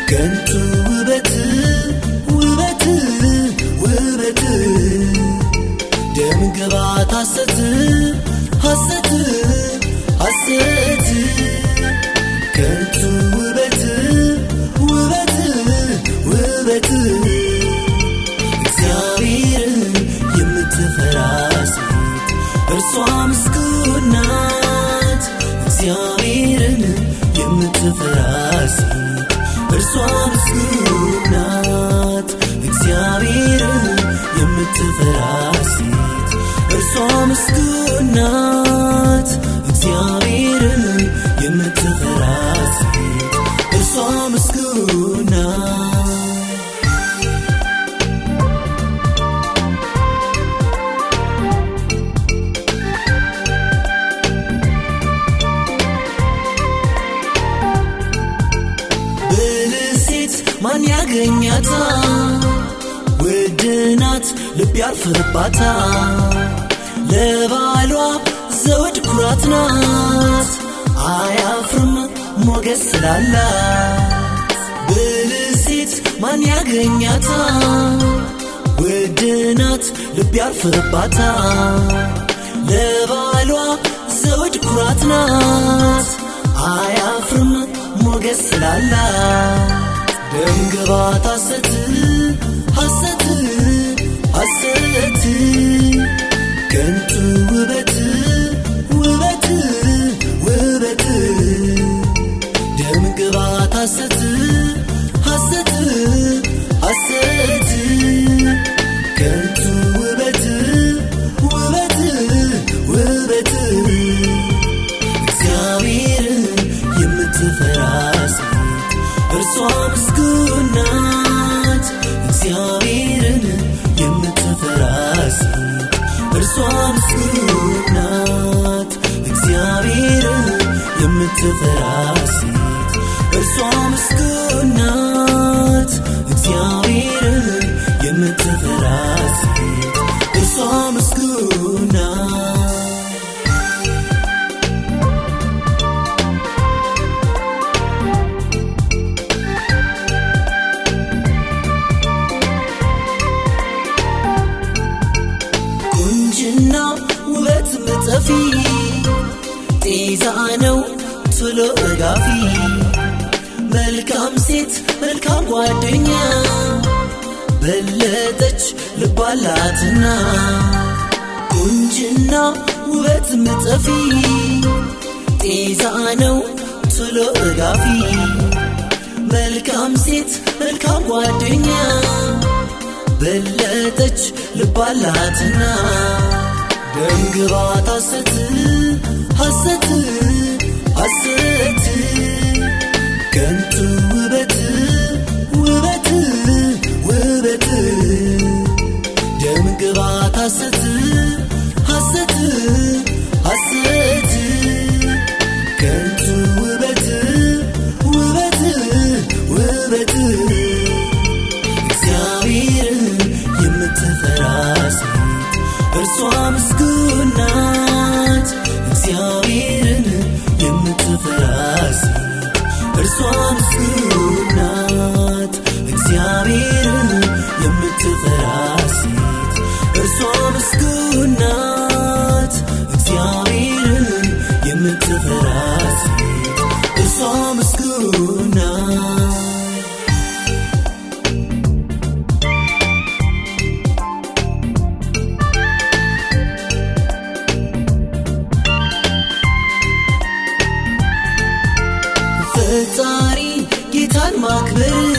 ከንቱ ውበት ውበት ውበት ደም ግባት ሐሰት ሐሰት ሐሰት ከንቱ ውበት ውበት ውበት እግዚአብሔርን የምትፈራ ሴት እርሷ ምስጉን ናት። እግዚአብሔርን የምትፈራ ሴት እርሷ ምስጉን ናት። እግዚአብሔርን የምትፈራ ሴት እርሷ ምስጉን ናት። እግዚአብሔርን የምትፈራ ሴት እርሷ ምስጉን ናት። ብልህ ሴት ማን ያገኛታ? ውድ ናት ልብ ያርፍባታ። ለባሏ ዘውድ ኩራት ናት፣ አያፍርም ሞገስ ስላላት። ብልህ ሴት ማን ያገኛታ? ውድ ናት ልብ ያርፍባታ። ለባሏ ዘውድ ኩራት ናት፣ አያፍርም ሞገስ ስላላት። ደምግባት ሐሰት ሐሰት ሐሰት ከንቱ ውበት ውበት ውበት ደምግባት ሐሰት ሐሰት ሐሰት ከንቱ ውበት ውበት ውበት እግዚአብሔርን የምትፈራ ሴት እርሷ ምስጉን ናት። እግዚአብሔርን የምትፈራ ሴት እርሷ ምስጉን ናት። እግዚአብሔርን የምትፈራ ሴት እርሷ ምስጉን ናት። እግዚአብሔርን የምትፈራ ሴት እርሷ ምስጉን ናት። ቁንጅና ውበት ምጠፊ ጤዛ ነው ቶሎ እጋፊ መልካም ሴት መልካም ጓደኛ በለጠች ልባላትና ቁንጅና ውበት ምጠፊ ጤዛ ነው ቶሎ እጋፊ መልካም ሴት መልካም ጓደኛ በለጠች ልባላትና ደምግባት ሐሰት ሐሰት ሐሰት ከንቱ ውበት ውበት ውበት ደምግባት ሐሰት ሐሰት ሐሰት ከንቱ ውበት ውበት ውበት እግዚአብሔርን የምትፈራ ሴት እርሷ ምስጉን ናት። እግዚአብሔርን የምትፈራ ሴት እርሷ ምስጉን ናት። እግዚአብሔርን የምትፈራ ሴት እርሷ ምስጉን ናት። እግዚአብሔርን የምትፈራ ሴት እርሷ ምስጉን ናት። ፈጣሪ ጌታን ማክበር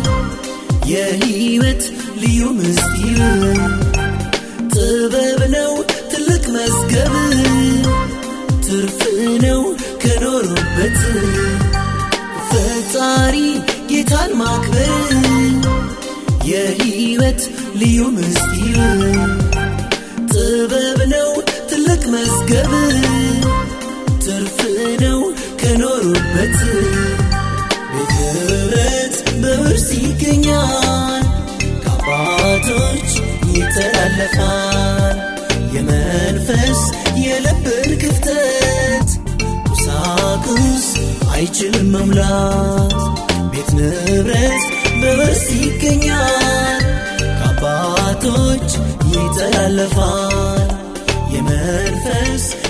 የህይወት ልዩ ምስጢር ጥበብ ነው ትልቅ መዝገብ ትርፍ ነው ከኖሩበት ፈጣሪ ጌታን ማክበር የህይወት ልዩ ምስጢር ጥበብ ነው ትልቅ መዝገብ ትርፍ ነው ከኖሩበት ቤተ ህብረት በውርስ ይገኛል ከአባቶች ይተላለፋል የመንፈስ የልብን ክፍተት ቁሳቁስ አይችልም መሙላት ቤት ንብረት በውርስ ይገኛል ከአባቶች ይተላለፋል የመንፈስ